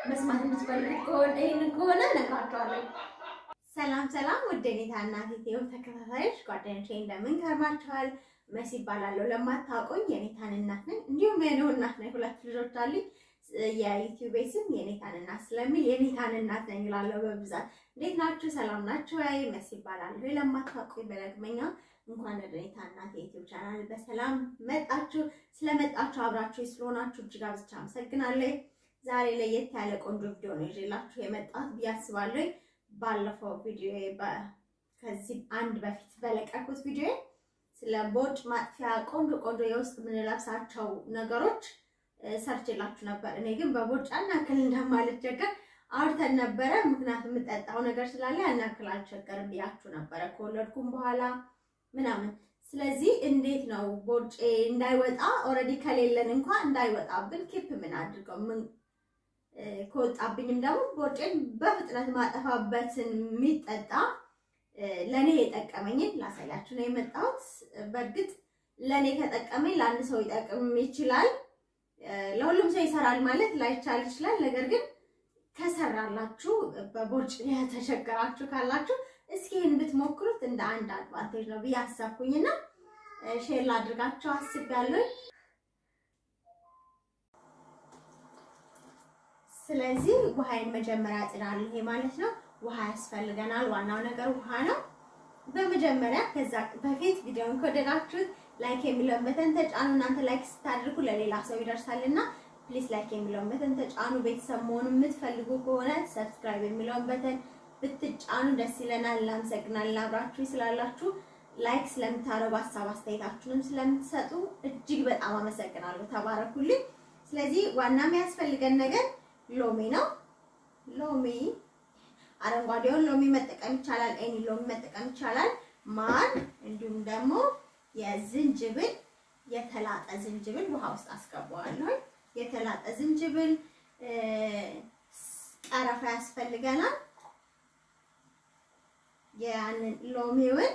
መስማት የምትፈልጉ ከሆነ ይህንን ከሆነ እነግራችኋለሁ። ሰላም ሰላም፣ ውድ የኔታ እናት ኢትዮ ተከታታዮች ጓደኞቼ እንደምን ከርማችኋል? መሲ ይባላለሁ። ለማታውቁኝ የኔታን እናት ነኝ፣ እንዲሁም የኔው እናት ነኝ። ሁለት ልጆች አሉኝ። የዩቲዩብ ስም የኔታን እናት ስለሚል የኔታን እናት ነኝ እላለሁ በብዛት። እንዴት ናችሁ? ሰላም ናችሁ? አይ መሲ ይባላለሁ። ለማታውቁኝ በለግመኛ እንኳን ወደ ኔታ እናት የዩቲዩብ ቻናል በሰላም መጣችሁ። ስለመጣችሁ አብራችሁ ስለሆናችሁ እጅግ አብዝቼ አመሰግናለሁ። ዛሬ ለየት ያለ ቆንጆ ቪዲዮ ነው ይዤላችሁ የመጣሁት ብዬ አስባለሁ። ባለፈው ቪዲዮ ከዚህ አንድ በፊት በለቀኩት ቪዲዮ ስለ ቦርጭ ማጥፊያ ቆንጆ ቆንጆ የውስጥ የምንለብሳቸው ነገሮች ሰርችላችሁ ነበር። እኔ ግን በቦርጭ ያን ያክል እንደማልቸገር አውርተን ነበረ። ምክንያቱም የምጠጣው ነገር ስላለ ያን ያክል አልቸገርም ብያችሁ ነበረ ከወለድኩም በኋላ ምናምን። ስለዚህ እንዴት ነው ቦርጬ እንዳይወጣ ኦልሬዲ ከሌለን እንኳን እንዳይወጣብን ኬፕ ምን አድርገው ምን ከወጣብኝም ደግሞ ቦርጬን በፍጥነት ማጠፋበትን የሚጠጣ ለእኔ የጠቀመኝን ላሳያችሁ ነው የመጣሁት። በእርግጥ ለእኔ ከጠቀመኝ ለአንድ ሰው ይጠቅም ይችላል፣ ለሁሉም ሰው ይሰራል ማለት ላይቻል ይችላል። ነገር ግን ከሰራላችሁ በቦርጭ የተቸገራችሁ ካላችሁ እስኪ ይህን ብትሞክሩት እንደ አንድ አድቫንቴጅ ነው ብዬ አሰብኩኝና ሼር ላድርጋችሁ አስቤያለሁ። ስለዚህ ውሃዬን መጀመሪያ አጥዳለሁ። ይሄ ማለት ነው ውሃ ያስፈልገናል። ዋናው ነገር ውሃ ነው። በመጀመሪያ ከዛ በፊት ቪዲዮውን ከወደዳችሁት ላይክ የሚለውን በተን ተጫኑ። እናንተ ላይክ ስታደርጉ ለሌላ ሰው ይደርሳልና ፕሊስ ላይክ የሚለውን በተን ተጫኑ። ቤተሰብ መሆኑን የምትፈልጉ ከሆነ ሰብስክራይብ የሚለውን በተን ብትጫኑ ደስ ይለናል። እናመሰግናለን አብራችሁ ስላላችሁ ላይክ ስለምታደርጉ ሀሳብ አስተያየታችሁንም ስለምትሰጡ እጅግ በጣም አመሰግናለሁ። ተባረኩልኝ። ስለዚህ ዋና የሚያስፈልገን ነገር ሎሚ ነው። ሎሚ አረንጓዴውን ሎሚ መጠቀም ይቻላል። ኤኒ ሎሚ መጠቀም ይቻላል። ማር እንዲሁም ደግሞ የዝንጅብል የተላጠ ዝንጅብል ውሃ ውስጥ አስገባዋለሁ። የተላጠ ዝንጅብል፣ ቀረፋ ያስፈልገናል። ያንን ሎሚውን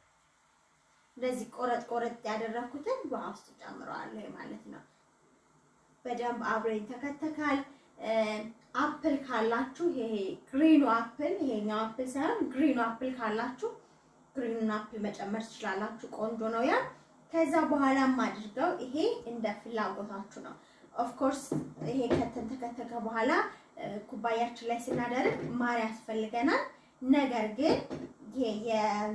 እንደዚህ ቆረጥ ቆረጥ ያደረኩትን ውሃ ውስጥ ጨምረዋለሁ ማለት ነው። በደንብ አብሮ ይተከተካል። አፕል ካላችሁ ይሄ ግሪኑ አፕል ይሄኛው አፕል ሳይሆን ግሪኑ አፕል ካላችሁ ግሪኑን አፕል መጨመር ትችላላችሁ። ቆንጆ ነው ያ። ከዛ በኋላ አድርገው ይሄ እንደ ፍላጎታችሁ ነው። ኦፍ ኮርስ ይሄ ከተን ተከተከ በኋላ ኩባያችን ላይ ስናደርግ ማር ያስፈልገናል። ነገር ግን ይሄ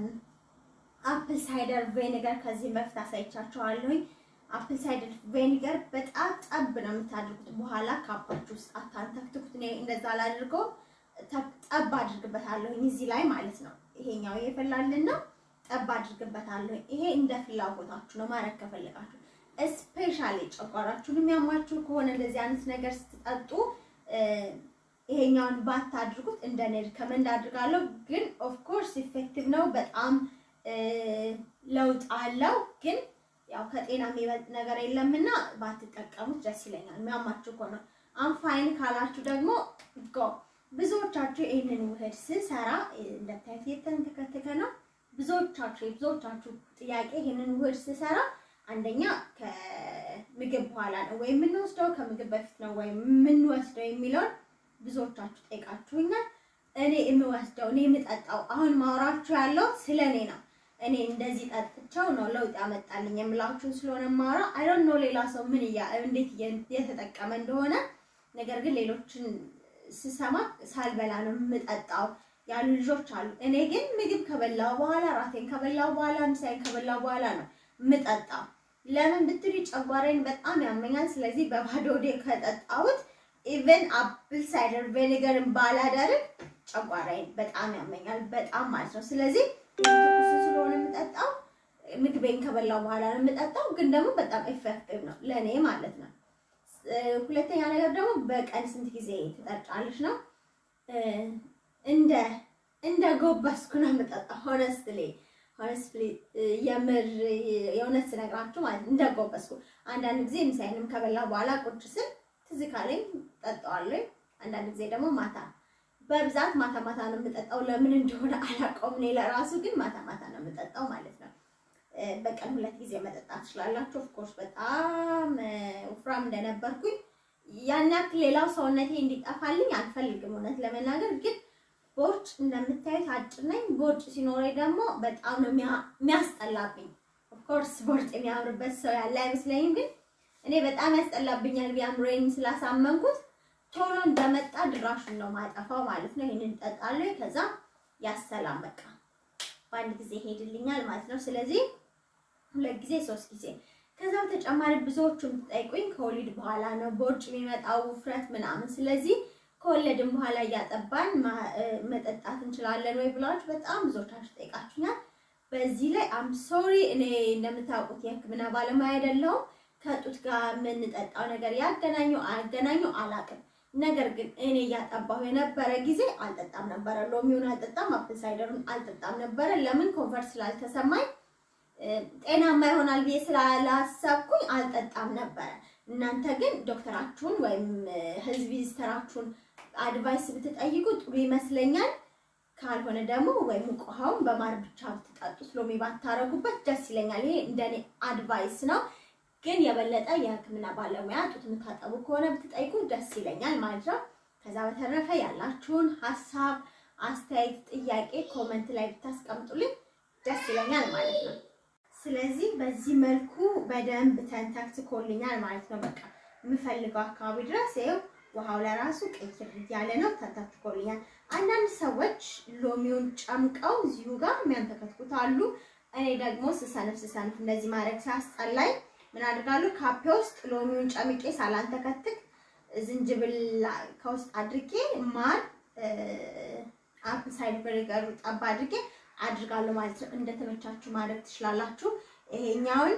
የአፕል ሳይደር ቬኒገር ከዚህ በፊት አሳይቻችኋለሁኝ። አፕል ሳይደር ቬኒገር በጣም ጠብ ነው የምታደርጉት። በኋላ ካፓችሁ ውስጥ አታንተክትኩት። እኔ እንደዛ ላድርገው ጠብ አድርግበታለሁ እዚህ ላይ ማለት ነው። ይሄኛው የፈላልን ነው። ጠብ አድርግበታለሁ። ይሄ እንደ ፍላጎታችሁ ነው ማድረግ ከፈለጋችሁ። ስፔሻሊ ጨጓራችሁን የሚያማችሁ ከሆነ እንደዚህ አይነት ነገር ስትጠጡ ይሄኛውን ባታድርጉት እንደ እኔ ሪከመንድ አድርጋለሁ። ግን ኦፍ ኮርስ ኢፌክቲቭ ነው፣ በጣም ለውጥ አለው ግን ያው ከጤና የሚበልጥ ነገር የለምና ባትጠቀሙት ደስ ይለኛል። የሚያማችሁ ከሆነ አንፋይን ካላችሁ ደግሞ ጎ ብዙዎቻችሁ ይህንን ውህድ ስሰራ እንደታዩት የተንተከተከ ነው። ብዙዎቻችሁ የብዙዎቻችሁ ጥያቄ ይህንን ውህድ ስሰራ አንደኛ ከምግብ በኋላ ነው ወይ የምንወስደው ከምግብ በፊት ነው ወይ የምንወስደው የሚለውን ብዙዎቻችሁ ጠይቃችሁኛል። እኔ የምወስደው እኔ የምጠጣው አሁን ማውራችሁ ያለው ስለ እኔ ነው። እኔ እንደዚህ ጠጥቸው ነው ለውጥ ያመጣልኝ የምላችሁን ስለሆነ ማውራ አይ ዶንት ኖ ሌላ ሰው ምን እያ እንዴት የተጠቀመ እንደሆነ። ነገር ግን ሌሎችን ስሰማ ሳልበላ ነው የምጠጣው ያሉ ልጆች አሉ። እኔ ግን ምግብ ከበላው በኋላ ራቴን ከበላው በኋላ ምሳዬን ከበላው በኋላ ነው የምጠጣው። ለምን ብትሉ ጨጓራዬን በጣም ያመኛል። ስለዚህ በባዶ ሆዴ ከጠጣሁት ኢቨን አፕል ሳይደር ቬኒገርን ባላደርግ ጨጓራዬን በጣም ያመኛል፣ በጣም ማለት ነው። ስለዚህ ትኩስ ስለሆነ የምጠጣው ምግቤን ከበላው በኋላ ነው የምጠጣው። ግን ደግሞ በጣም ኤፌክቲቭ ነው ለእኔ ማለት ነው። ሁለተኛ ነገር ደግሞ በቀን ስንት ጊዜ ትጠጫለች ነው? እንደ እንደ ጎበስኩ ነው የምጠጣው። ሆነስትሊ ሆነስትሊ የምር የእውነት ስነግራችሁ ማለት እንደ ጎበስኩ። አንዳንድ ጊዜ ምሳዬንም ከበላው በኋላ ቁጭ ስል ትዝ ካለኝ ጠጣዋለሁ። አንዳንድ ጊዜ ደግሞ ማታ በብዛት ማታ ማታ ነው የምጠጣው። ለምን እንደሆነ አላውቀውም። እኔ ለራሱ ግን ማታ ማታ ነው የምጠጣው ማለት ነው። በቀን ሁለት ጊዜ መጠጣት ትችላላችሁ። ኦፍኮርስ በጣም ወፍራም እንደነበርኩኝ ያን ያክል ሌላው ሰውነቴ እንዲጠፋልኝ አልፈልግም። እውነት ለመናገር ግን ቦርጭ እንደምታዩት አጭር ነኝ። ቦርጭ ሲኖረኝ ደግሞ በጣም ነው የሚያስጠላብኝ። ኦፍኮርስ ቦርጭ የሚያምርበት ሰው ያለ አይመስለኝም፣ ግን እኔ በጣም ያስጠላብኛል። ቢያምረኝ ስላሳመንኩት ቶሎ እንደመጣ ድራሹን ነው ማጠፋው ማለት ነው። ይህንን እጠጣለሁ፣ ከዛ ያሰላም በቃ በአንድ ጊዜ ይሄድልኛል ማለት ነው። ስለዚህ ሁለት ጊዜ ሶስት ጊዜ ከዛ በተጨማሪ ብዙዎቹ የምትጠይቁኝ ከወሊድ በኋላ ነው ቦርጭ የሚመጣው ውፍረት ምናምን። ስለዚህ ከወለድን በኋላ እያጠባን መጠጣት እንችላለን ወይ ብላችሁ በጣም ብዙዎቻችሁ ጠይቃችሁኛል። በዚህ ላይ አም ሶሪ እኔ እንደምታውቁት የሕክምና ባለሙያ አይደለሁም። ከጡት ጋር የምንጠጣው ነገር ያገናኙ አያገናኙ አላውቅም። ነገር ግን እኔ እያጠባሁ የነበረ ጊዜ አልጠጣም ነበረ። ሎሚውን አልጠጣም፣ አፕል ሳይደሩን አልጠጣም ነበረ። ለምን ኮንፈርት ስላልተሰማኝ ጤናማ ይሆናል ብዬ ስላላሰብኩኝ አልጠጣም ነበረ። እናንተ ግን ዶክተራችሁን ወይም ህዝብ ቪዚተራችሁን አድቫይስ ብትጠይቁ ጥሩ ይመስለኛል። ካልሆነ ደግሞ ወይም ሙቅ ውሃውን በማር ብቻ ብትጠጡት ሎሚ ባታረጉበት ደስ ይለኛል። ይሄ እንደኔ አድቫይስ ነው። ግን የበለጠ የህክምና ባለሙያ ጡት የምታጠቡ ከሆነ ብትጠይቁ ደስ ይለኛል ማለት ነው። ከዛ በተረፈ ያላችሁን ሀሳብ፣ አስተያየት፣ ጥያቄ ኮመንት ላይ ብታስቀምጡልኝ ደስ ይለኛል ማለት ነው። ስለዚህ በዚህ መልኩ በደንብ ተንተክትኮልኛል ማለት ነው። በቃ የምፈልገው አካባቢ ድረስ ይኸው ውሃው ለራሱ ቅይር እያለ ነው፣ ተንተክትኮልኛል። አንዳንድ ሰዎች ሎሚውን ጨምቀው እዚሁ ጋር የሚያንተከትኩት አሉ። እኔ ደግሞ ስሰንፍ ስሰንፍ እንደዚህ ማድረግ ሲያስጠላኝ ምን አድርጋለሁ? ካፔ ውስጥ ሎሚውን ጨምቄ ሳላንተከትክ ዝንጅብል ከውስጥ አድርጌ ማር አፕል ሳይድ ቪኒገር ጠባ አድርጌ አድርጋለሁ ማለት ነው። እንደተመቻችሁ ማድረግ ትችላላችሁ። ይሄኛውን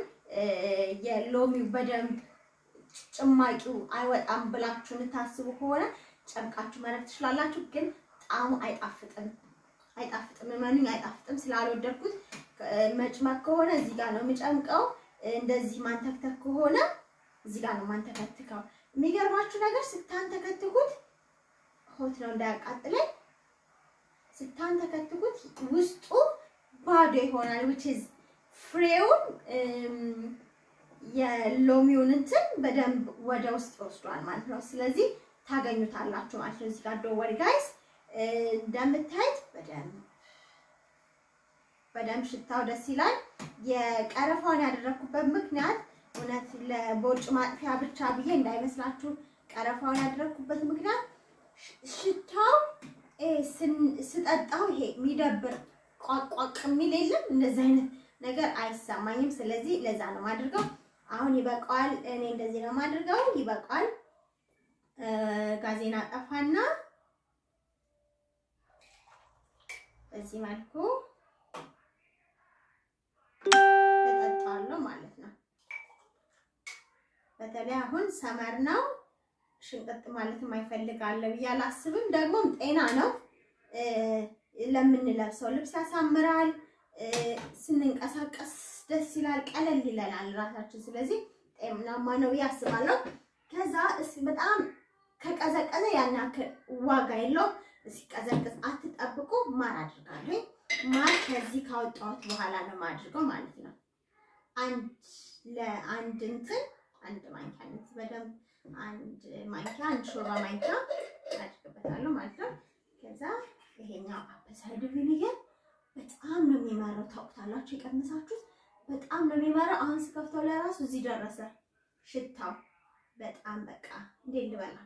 የሎሚው በደንብ ጭማቂው አይወጣም ብላችሁ የምታስቡ ከሆነ ጨምቃችሁ ማድረግ ትችላላችሁ። ግን ጣዕሙ አይጣፍጥም፣ አይጣፍጥም፣ እመኑኝ አይጣፍጥም። ስላልወደድኩት መጭመቅ ከሆነ እዚህ ጋር ነው የምጨምቀው። እንደዚህ ማንተክተክ ከሆነ እዚህ ጋር ነው ማንተከትከው። የሚገርማችሁ ነገር ስታንተከትኩት ሆት ነው እንዳያቃጥለኝ ስታንተከትኩት ውስጡ ባዶ ይሆናል። which is ፍሬውን የሎሚውን እንትን በደንብ ወደ ውስጥ ወስዷል ማለት ነው። ስለዚህ ታገኙታላችሁ ማለት ነው። እዚህ ጋር ዶወሪ ጋይስ እንደምታዩት በደንብ በደንብ ሽታው ደስ ይላል። የቀረፋውን ያደረኩበት ምክንያት እውነት ለቦርጭ ማጥፊያ ብቻ ብዬ እንዳይመስላችሁ። ቀረፋውን ያደረኩበት ምክንያት ሽታው ስጠጣው ይሄ የሚደብር ቋቋቅ የሚል የለም እንደዚህ አይነት ነገር አይሰማኝም። ስለዚህ ለዛ ነው የማድርገው። አሁን ይበቃዋል። እኔ እንደዚህ ነው የማድርገው። ይበቃዋል። ጋዜና ጠፋና በዚህ መልኩ እጠጣዋለሁ ማለት ነው። በተለይ አሁን ሰመር ነው ሽንቅጥ ማለት የማይፈልግ አለ ብዬ አላስብም። ደግሞም ጤና ነው። ለምንለብሰው ልብስ ያሳምራል። ስንንቀሳቀስ ደስ ይላል፣ ቀለል ይለናል ራሳችን። ስለዚህ ጤናማ ነው ብዬ አስባለሁ። ከዛ በጣም ከቀዘቀዘ ያን ያክል ዋጋ የለውም። ሲቀዘቅዝ አትጠብቁ። ማር አድርጋለሁ። ማር ከዚህ ካወጣሁት በኋላ ነው የማድርገው ማለት ነው። አንድ ለአንድ እንትን አንድ ማንኪያ በደንብ አንድ ማንኪያ አንድ ሾርባ ማንኪያ አድርግበታለሁ ማለት ነው። ከዛ ይሄኛው አፕል ሳይደር ቪኒገር በጣም ነው የሚመራው። ታውቁታላችሁ፣ የቀመሳችሁት በጣም ነው የሚመራው። አሁን ስከፍተው ለራሱ እዚህ ደረሰ ሽታው። በጣም በቃ እንዴት ልበላችሁ፣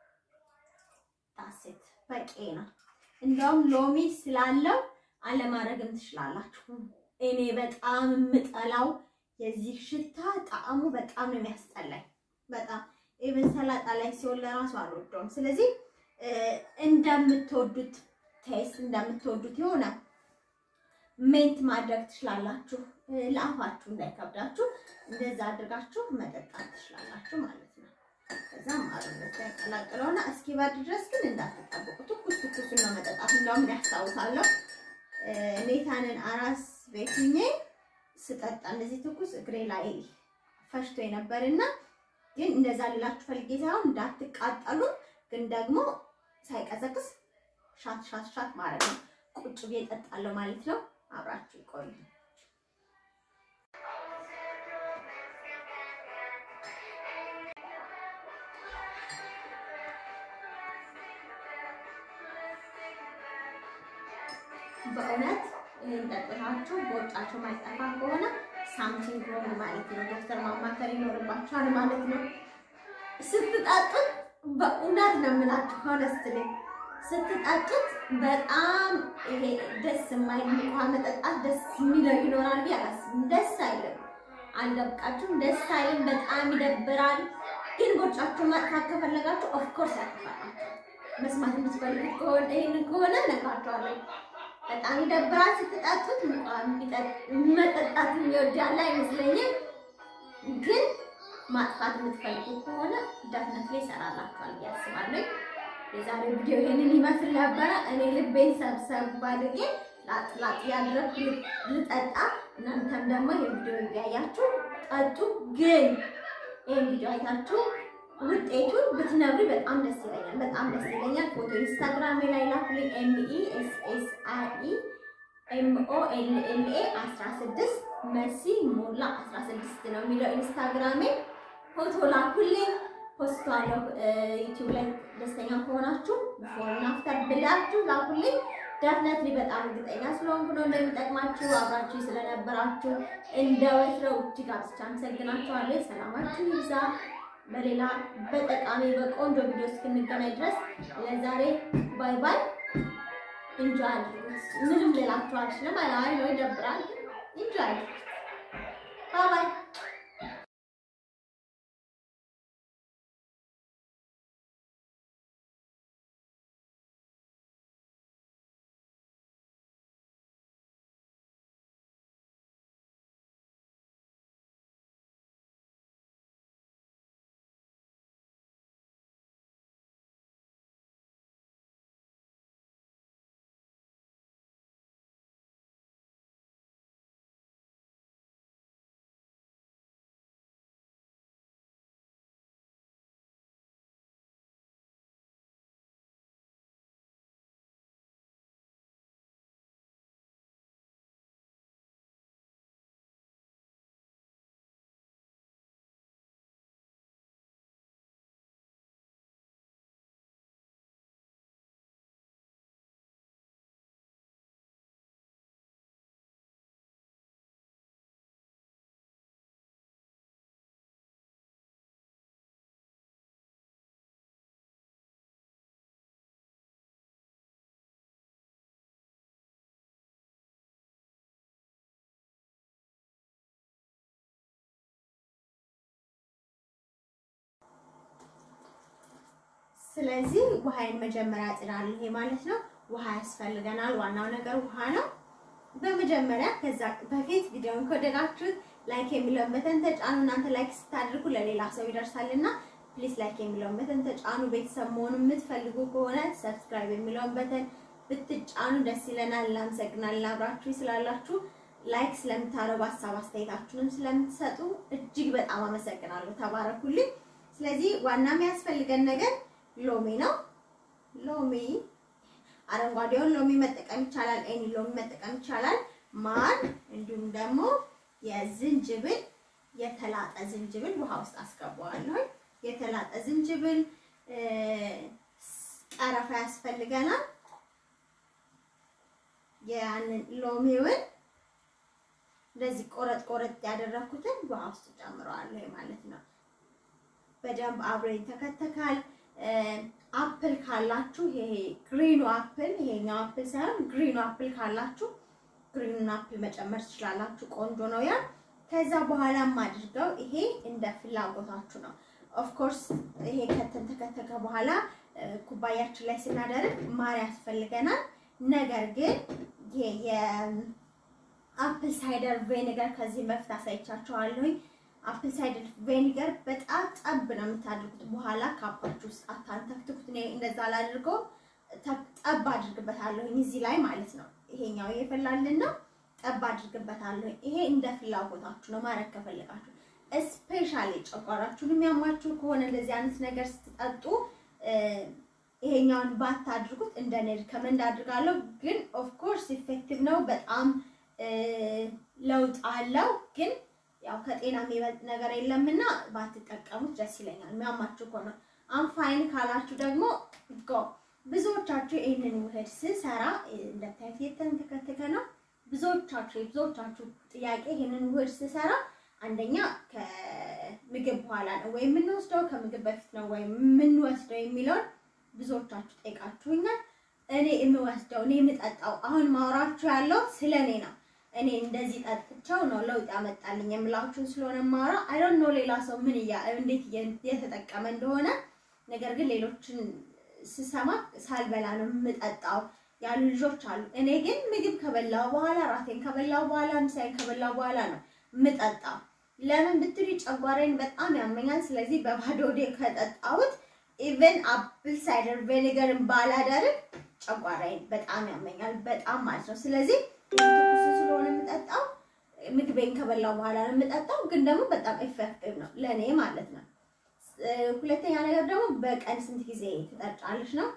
ጣሴት በቂ ነው። እንደውም ሎሚ ስላለው አለማድረግም ትችላላችሁ። እኔ በጣም የምጠላው የዚህ ሽታ ጣዕሙ በጣም ነው የሚያስጠላኝ። በጣም ኢቨን ሰላጣ ላይ ሲሆን ለራሱ አልወደውም። ስለዚህ እንደምትወዱት ቴስት እንደምትወዱት የሆነ ሜንት ማድረግ ትችላላችሁ። ለአፋችሁ እንዳይከብዳችሁ እንደዛ አድርጋችሁ መጠጣት ትችላላችሁ ማለት ነው። ከዛ ማሩነት ያቀላቅለውና እስኪበርድ ድረስ ግን እንዳትጠብቁ፣ ትኩስ ትኩሱን ነው መጠጣት። እንደውም ያስታውሳለሁ ኔታንን አራስ ቤት ሁኜ ስጠጣ እንደዚህ ትኩስ እግሬ ላይ ፈሽቶ የነበርና ግን እንደዛ ልላችሁ ፈልጌ ሳይሆን እንዳትቃጠሉ፣ ግን ደግሞ ሳይቀዘቅዝ ሻት ሻት ሻት ማድረግ ነው። ቁጭ ብዬ እጠጣለሁ ማለት ነው። አብራችሁ ይቆዩ። በእውነት ይህን ጠጥታችሁ በወጫችሁ ማይጠፋ ከሆነ ሳምቲንግ ሮንግ ማለት ነው። ዶክተር ማማከር ይኖርባችኋል ማለት ነው። ስትጠጡት በእውነት ነው የምላችሁ ሆነስትሊ ስትጠጡት በጣም ይሄ ደስ የማይል ውሃ መጠጣት ደስ የሚለው ይኖራል ብዬ አላስብም። ደስ አይልም፣ አልደብቃችሁም፣ ደስ አይልም፣ በጣም ይደብራል። ግን ቦጫችሁ ማጥፋት ከፈለጋችሁ ኦፍኮርስ ያጥፋላችሁ። መስማት የምትፈልጉት ከሆነ ይህንን ከሆነ ነግራችኋለሁ። በጣም ይደብራል ስትጠጡት። መጠጣት የሚወድ ያለ አይመስለኝም። ግን ማጥፋት የምትፈልጉት ከሆነ ደፍነት ላይ ይሰራላችኋል ብዬ አስባለሁ። የዛሬው ቪዲዮ ይሄንን ይመስል ነበረ። እኔ ልቤን ሰብሰብ አድርጌ ላጥ ላጥ ያደረኩ ልጠጣ፣ እናንተም ደግሞ ይሄን ቪዲዮ እያያችሁ ጠጡ። ግን ይሄን ቪዲዮ አይታችሁ ውጤቱን ብትነግሪ በጣም ደስ ይለኛል። በጣም ደስ ይለኛል። ፎቶ ኢንስታግራም ላይ ላኩልኝ። ኤምኢ ኤስ ኤስ አይ ኢ ኤምኦ ኤል ኤል ኤ 16 መሲ ሞላ 16 ነው የሚለው ኢንስታግራሜ። ፎቶ ላኩልኝ ፖስቷለሁ ዩቲዩብ ላይ ደስተኛ ከሆናችሁ ቢፎር እና አፍተር ብላችሁ ላኩልኝ። ዳፍነትሊ በጣም እርግጠኛ ስለሆንኩ ነው እንደሚጠቅማችሁ። አብራችሁ ስለነበራችሁ እንደ ወትረው እጅግ አብዝቼ አመሰግናችኋለሁ። ሰላማችሁ ይብዛ። በሌላ በጠቃሚ በቆንጆ ቪዲዮ እስክንገናኝ ድረስ ለዛሬ ባይ ባይ። ኢንጆይ አድርጉት። ምንም ልላችሁ አልችልም። አይ ነው ይደብራል። ኢንጆይ አድርጉት። ባይ ባይ። ስለዚህ ውሃዬን መጀመሪያ እጥዳለሁ። ይሄ ማለት ነው ውሃ ያስፈልገናል። ዋናው ነገር ውሃ ነው። በመጀመሪያ ከዛ በፊት ቪዲዮውን ከወደዳችሁት ላይክ የሚለውን በተን ተጫኑ። እናንተ ላይክ ስታደርጉ ለሌላ ሰው ይደርሳልና ፕሊስ ላይክ የሚለውን በተን ተጫኑ። ቤተሰብ መሆኑ የምትፈልጉ ከሆነ ሰብስክራይብ የሚለውን በተን ብትጫኑ ደስ ይለናል። እናመሰግናለን አብራችሁ ስላላችሁ ላይክ ስለምታደርጉ ሀሳብ አስተያየታችሁንም ስለምትሰጡ እጅግ በጣም አመሰግናለሁ። ተባረኩልኝ። ስለዚህ ዋና የሚያስፈልገን ነገር ሎሚ ነው። ሎሚ አረንጓዴውን ሎሚ መጠቀም ይቻላል። ኤኒ ሎሚ መጠቀም ይቻላል። ማር እንዲሁም ደግሞ የዝንጅብል የተላጠ ዝንጅብል ውሃ ውስጥ አስገባዋለሁ። የተላጠ ዝንጅብል፣ ቀረፋ ያስፈልገናል። ያንን ሎሚውን እንደዚህ ቆረጥ ቆረጥ ያደረኩትን ውሃ ውስጥ ጨምረዋለሁ ማለት ነው። በደንብ አብሮ ይተከተካል። አፕል ካላችሁ ይሄ ግሪኑ አፕል ይሄኛው አፕል ሳይሆን ግሪኑ አፕል ካላችሁ ግሪኑን አፕል መጨመር ትችላላችሁ። ቆንጆ ነው ያ። ከዛ በኋላ አድርገው ይሄ እንደ ፍላጎታችሁ ነው። ኦፍ ኮርስ ይሄ ከተንተከተከ በኋላ ኩባያችን ላይ ስናደርግ ማር ያስፈልገናል። ነገር ግን ይሄ የአፕል ሳይደር ቬኒገር ከዚህ በፊት አሳይቻችኋለሁኝ። አፕል ሳይደር ቬኒገር በጣም ጠብ ነው የምታደርጉት። በኋላ ካፓችሁ ውስጥ አታንተክትኩት። እኔ እንደዛ ላድርገው ጠብ አድርግበታለሁኝ እዚህ ላይ ማለት ነው። ይሄኛው እየፈላልን ነው። ጠብ አድርግበታለሁ። ይሄ እንደ ፍላጎታችሁ ነው ማድረግ ከፈለጋችሁ። ስፔሻሊ ጨጓራችሁን የሚያማችሁ ከሆነ እንደዚህ አይነት ነገር ስትጠጡ ይሄኛውን ባታድርጉት እንደ እኔ ሪከመንድ አድርጋለሁ። ግን ኦፍ ኮርስ ኢፌክቲቭ ነው፣ በጣም ለውጥ አለው። ግን ያው ከጤና የሚበልጥ ነገር የለምና ባትጠቀሙት ደስ ይለኛል። የሚያማችሁ ከሆነ አንፋይን ካላችሁ ደግሞ ጎ ብዙዎቻችሁ ይህንን ውህድ ስሰራ እንደምታዩት የተንተከተከ ነው። ብዙዎቻችሁ የብዙዎቻችሁ ጥያቄ ይህንን ውህድ ስሰራ አንደኛ ከምግብ በኋላ ነው ወይ የምንወስደው ከምግብ በፊት ነው ወይ የምንወስደው የሚለውን ብዙዎቻችሁ ጠይቃችሁኛል። እኔ የምወስደው እኔ የምጠጣው አሁን ማውራችሁ ያለው ስለ እኔ ነው። እኔ እንደዚህ ጠጥቸው ነው ለውጥ ያመጣልኝ የምላችሁን ስለሆነ ማውራ አይ ዶንት ኖ ሌላ ሰው ምን እያ እንዴት እየተጠቀመ እንደሆነ ነገር ግን ሌሎችን ስሰማ ሳልበላ ነው የምጠጣው ያሉ ልጆች አሉ። እኔ ግን ምግብ ከበላው በኋላ ራቴን ከበላው በኋላ ምሳዬን ከበላው በኋላ ነው የምጠጣው። ለምን ብትሉ ጨጓራዬን በጣም ያመኛል። ስለዚህ በባዶ ሆዴ ከጠጣሁት ኢቨን አፕል ሳይደር ቬኔገርን ባላደርግ ጨጓራዬን በጣም ያመኛል፣ በጣም ማለት ነው። ስለዚህ ትኩስ ስለሆነ የምጠጣው ምግቤን ከበላው በኋላ ነው የምጠጣው። ግን ደግሞ በጣም ኤፌክቲቭ ነው ለእኔ ማለት ነው። ሁለተኛ ነገር ደግሞ በቀን ስንት ጊዜ ትጠጫለች ነው።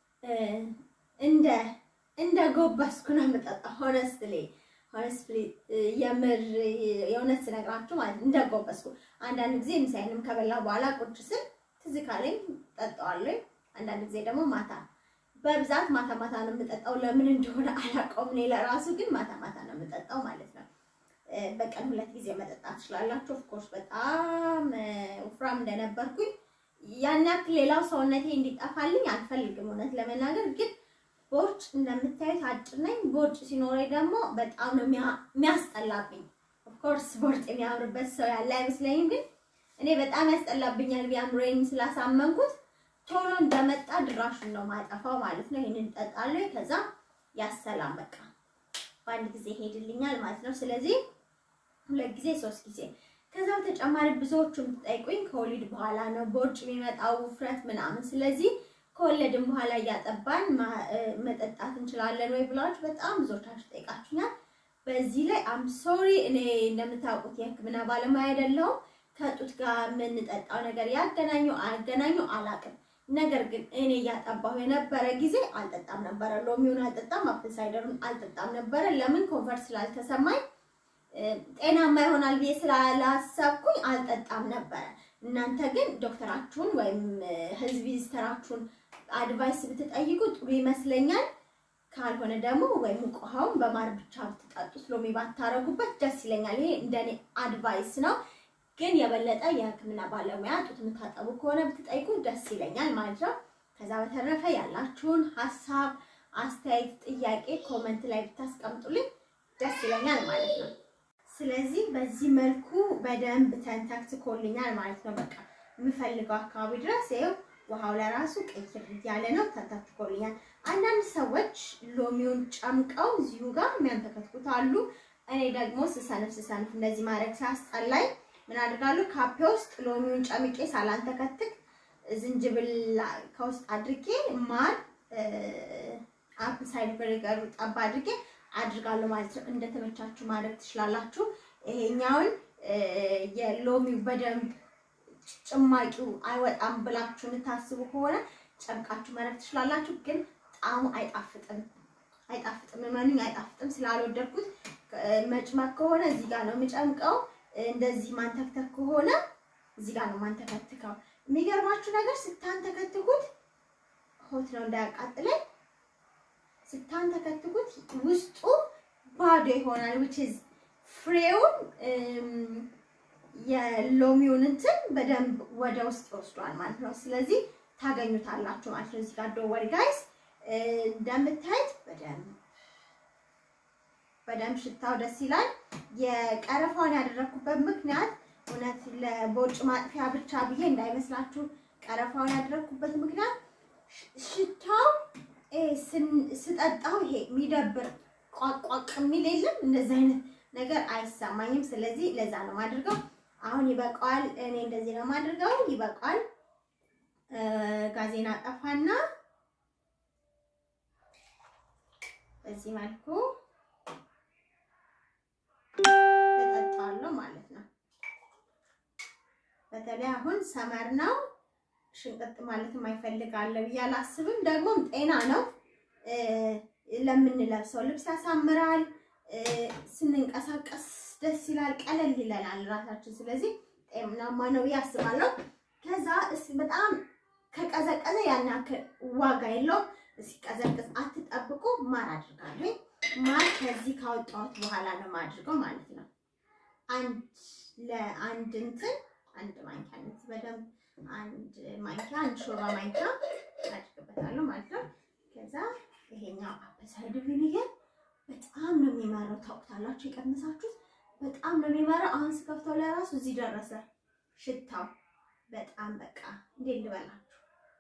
እንደ እንደ ጎበስኩ ነው የምጠጣው። ሆነስትሊ ሆነስትሊ የምር የእውነት ስነግራችሁ ማለት እንደ ጎበስኩ። አንዳንድ ጊዜ ምሳዬንም ከበላው በኋላ ቁጭ ስል ትዝ ካለኝ ጠጣዋለሁ። አንዳንድ ጊዜ ደግሞ ማታ በብዛት ማታ ማታ ነው የምጠጣው። ለምን እንደሆነ አላውቀውም። እኔ ለራሱ ግን ማታ ማታ ነው የምጠጣው ማለት ነው። በቀን ሁለት ጊዜ መጠጣት ትችላላችሁ። ኦፍኮርስ በጣም ወፍራም እንደነበርኩኝ ያን ያክል ሌላው ሰውነቴ እንዲጠፋልኝ አልፈልግም። እውነት ለመናገር ግን ቦርጭ እንደምታዩት አጭር ነኝ። ቦርጭ ሲኖረኝ ደግሞ በጣም ነው የሚያስጠላብኝ። ኦፍኮርስ ቦርጭ የሚያምርበት ሰው ያለ አይመስለኝም። ግን እኔ በጣም ያስጠላብኛል። ቢያምረኝ ስላሳመንኩት ቶሎ እንደመጣ ድራሹን ነው ማጠፋው ማለት ነው። ይሄንን እጠጣለሁ። ከዛ ያሰላም በቃ በአንድ ጊዜ ሄድልኛል ማለት ነው። ስለዚህ ሁለት ጊዜ ሶስት ጊዜ። ከዛ በተጨማሪ ብዙዎቹ የምትጠይቁኝ ከወሊድ በኋላ ነው ቦርጭ የሚመጣው ውፍረት ምናምን። ስለዚህ ከወለድን በኋላ እያጠባን መጠጣት እንችላለን ወይ ብላችሁ በጣም ብዙዎቻችሁ ጠይቃችሁኛል። በዚህ ላይ አም ሶሪ እኔ እንደምታውቁት የሕክምና ባለሙያ አይደለሁም። ከጡት ጋር የምንጠጣው ነገር ያገናኘው አያገናኘው አላውቅም። ነገር ግን እኔ እያጠባሁ የነበረ ጊዜ አልጠጣም ነበረ። ሎሚውን አልጠጣም፣ አፕል ሳይደሩን አልጠጣም ነበረ። ለምን ኮንፈርት ስላልተሰማኝ ጤናማ ይሆናል ብዬ ስላላሰብኩኝ አልጠጣም ነበረ። እናንተ ግን ዶክተራችሁን ወይም ህዝብ ቪዚተራችሁን አድቫይስ ብትጠይቁ ጥሩ ይመስለኛል። ካልሆነ ደግሞ ወይም ሙቅ ውሃውን በማር ብቻ ብትጠጡት ሎሚ ባታረጉበት ደስ ይለኛል። ይሄ እንደኔ አድቫይስ ነው። ግን የበለጠ የህክምና ባለሙያ ጡት የምታጠቡ ከሆነ ብትጠይቁ ደስ ይለኛል ማለት ነው። ከዛ በተረፈ ያላችሁን ሀሳብ፣ አስተያየት፣ ጥያቄ ኮመንት ላይ ብታስቀምጡልኝ ደስ ይለኛል ማለት ነው። ስለዚህ በዚህ መልኩ በደንብ ተንተክትኮልኛል ማለት ነው። በቃ የምፈልገው አካባቢ ድረስ ይኸው ውሃው ለራሱ ቀይር እያለ ነው፣ ተንተክትኮልኛል። አንዳንድ ሰዎች ሎሚውን ጨምቀው እዚሁ ጋር የሚያንተከትኩት አሉ። እኔ ደግሞ ስሰንፍ ስሰንፍ እንደዚህ ማድረግ ሲያስጠላኝ ምን አድርጋለሁ? ካፔ ውስጥ ሎሚውን ጨምቄ ሳላንተከትክ ዝንጅብል ከውስጥ አድርጌ ማር አፕል ሳይደር ቪኔጋር ጠባ አድርጌ አድርጋለሁ ማለት ነው። እንደተመቻችሁ ማድረግ ትችላላችሁ። ይሄኛውን የሎሚው በደንብ ጭማቂው አይወጣም ብላችሁ የምታስቡ ከሆነ ጨምቃችሁ ማድረግ ትችላላችሁ። ግን ጣዕሙ አይጣፍጥም፣ አይጣፍጥም፣ እመኑኝ አይጣፍጥም። ስላልወደድኩት መጭመቅ ከሆነ እዚህ ጋር ነው የምጨምቀው። እንደዚህ ማንተክተክ ከሆነ እዚህ ጋር ነው ማንተከትከው። የሚገርማችሁ ነገር ስታንተከትኩት ሆት ነው እንዳያቃጥለኝ ስታንተከትኩት ውስጡ ባዶ ይሆናል። which is ፍሬውን የሎሚውን እንትን በደንብ ወደ ውስጥ ይወስዷል ማለት ነው። ስለዚህ ታገኙታላችሁ ማለት ነው። እዚህ ጋር ዶወሪ ጋይስ እንደምታዩት በደንብ በደንብ ሽታው ደስ ይላል። የቀረፋውን ያደረኩበት ምክንያት እውነት ለቦርጭ ማጥፊያ ብቻ ብዬ እንዳይመስላችሁ። ቀረፋውን ያደረኩበት ምክንያት ሽታው ስጠጣው ይሄ የሚደብር ቋቋቅ የሚል የለም እንደዚህ አይነት ነገር አይሰማኝም። ስለዚህ ለዛ ነው የማድርገው። አሁን ይበቃዋል። እኔ እንደዚህ ነው የማድርገው። ይበቃዋል። ጋዜና ጠፋና በዚህ መልኩ እጠጣለሁ ማለት ነው። በተለይ አሁን ሰመር ነው ሽንቅጥ ማለት የማይፈልግ አለ ብዬ አላስብም። ደግሞም ጤና ነው። ለምንለብሰው ልብስ ያሳምራል። ስንንቀሳቀስ ደስ ይላል፣ ቀለል ይለናል ራሳችን። ስለዚህ ጤናማ ነው ብዬ አስባለሁ። ከዛ በጣም ከቀዘቀዘ ያን ያክል ዋጋ የለውም። ሲቀዘቅዝ አትጠብቁ። ማር አድርጋለሁ። ማር ከዚህ ካወጣሁት በኋላ ነው የማድርገው ማለት ነው። አንድ ለአንድ እንትን አንድ ማንኪያ እንደዚህ በደንብ አንድ ማንኪያ አንድ ሾርባ ማንኪያ አድርግበታለሁ ማለት ነው። ከዛ ይሄኛው አፕል ሳይደር ቪኒገር በጣም ነው የሚመረው። ታውቁታላችሁ፣ የቀመሳችሁት በጣም ነው የሚመረው። አሁን ስከፍተው ላይ ራሱ እዚህ ደረሰ ሽታው በጣም በቃ እንዴት ልበላችሁ፣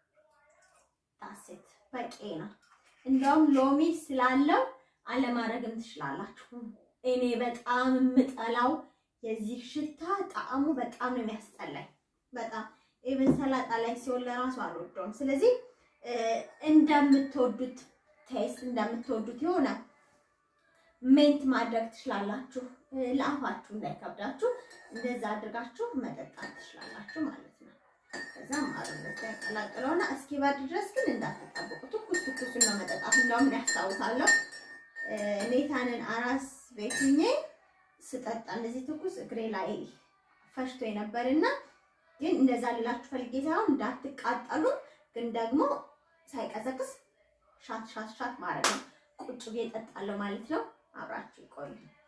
ጣሴት በቂ ነው። እንደውም ሎሚ ስላለው አለማድረግም ትችላላችሁ። እኔ በጣም የምጠላው የዚህ ሽታ ጣዕሙ በጣም ነው የሚያስጠላኝ። በጣም ኢቨን ሰላጣ ላይ ሲሆን ለራሱ አልወደውም። ስለዚህ እንደምትወዱት ቴስት እንደምትወዱት የሆነ ሜንት ማድረግ ትችላላችሁ። ለአፋችሁ እንዳይከብዳችሁ እንደዛ አድርጋችሁ መጠጣት ትችላላችሁ ማለት ነው። ከዛ ማሩ እንደዚህ ያቀላቅለውና እስኪበርድ ድረስ ግን እንዳትጠብቁ፣ ትኩስ ትኩሱን ነው መጠጣት። እንደውም ያስታውሳለሁ ኔታንን አራስ ቤትኜ ስጠጣ እንደዚህ ትኩስ እግሬ ላይ ፈሽቶ የነበርና ግን እንደዛ ልላችሁ ፈልጌ ሳይሆን እንዳትቃጠሉ፣ ግን ደግሞ ሳይቀዘቅዝ ሻት ሻት ሻት ማድረግ ነው። ቁጭ ብዬ እጠጣለሁ ማለት ነው። አብራችሁ ይቆዩ።